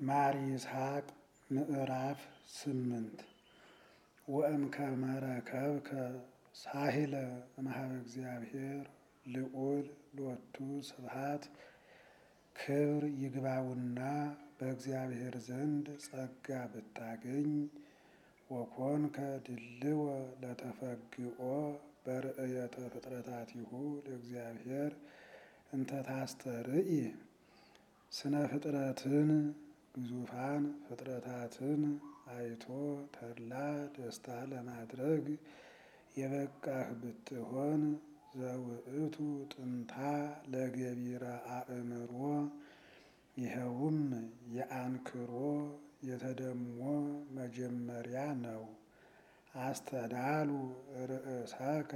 ማር ይስሐቅ ምዕራፍ ስምንት ወእምከመ ረከብከ ሳሂለ እምኀበ እግዚአብሔር ልዑል ሎቱ ስብሐት ክብር ይግባውና በእግዚአብሔር ዘንድ ጸጋ ብታገኝ ወኮንከ ድልወ ለተፈግኦ በርእየተ ፍጥረታቲሁ ለእግዚአብሔር እንተ ታስተርኢ ስነ ፍጥረትን ግዙፋን ፍጥረታትን አይቶ ተድላ ደስታ ለማድረግ የበቃህ ብትሆን ዘውእቱ ጥንታ ለገቢረ አእምሮ ይኸውም የአንክሮ የተደሞ መጀመሪያ ነው። አስተዳሉ ርእሰከ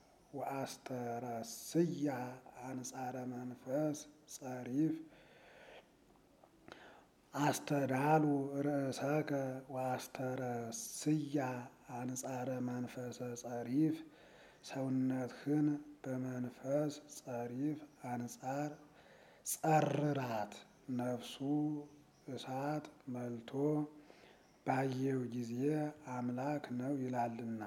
ወአስተረስያ አንጻረ መንፈስ ጸሪፍ አስተዳሉ ርእሰከ ወአስተረስያ አንጻረ መንፈሰ ጸሪፍ ሰውነትህን በመንፈስ ጸሪፍ አንጻር ጸርራት ነፍሱ እሳት መልቶ ባየው ጊዜ አምላክ ነው ይላልና።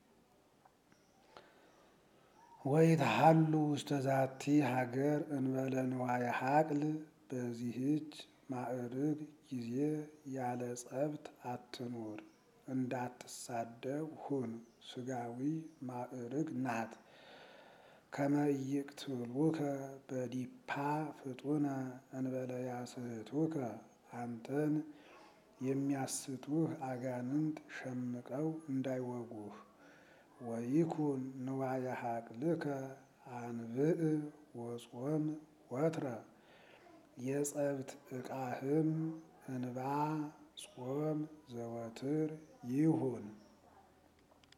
ወይትሃሉ ውስተ ዛቲ ሀገር እንበለ ንዋየ ሀቅል በዚህች ማዕርግ ጊዜ ያለ ጸብት አትኑር፣ እንዳትሳደብ ሁን። ስጋዊ ማዕርግ ናት። ከመ ኢይቅትሉከ በዲፓ ፍጡነ እንበለ ያስሕቱከ አንተን የሚያስቱህ አጋንንት ሸምቀው እንዳይወጉህ። ወይኩን ንዋየ ሀቅልከ አንብዕ ወጾም ወትረ የጸብት ዕቃህም እንባ ጾም ዘወትር ይሁን።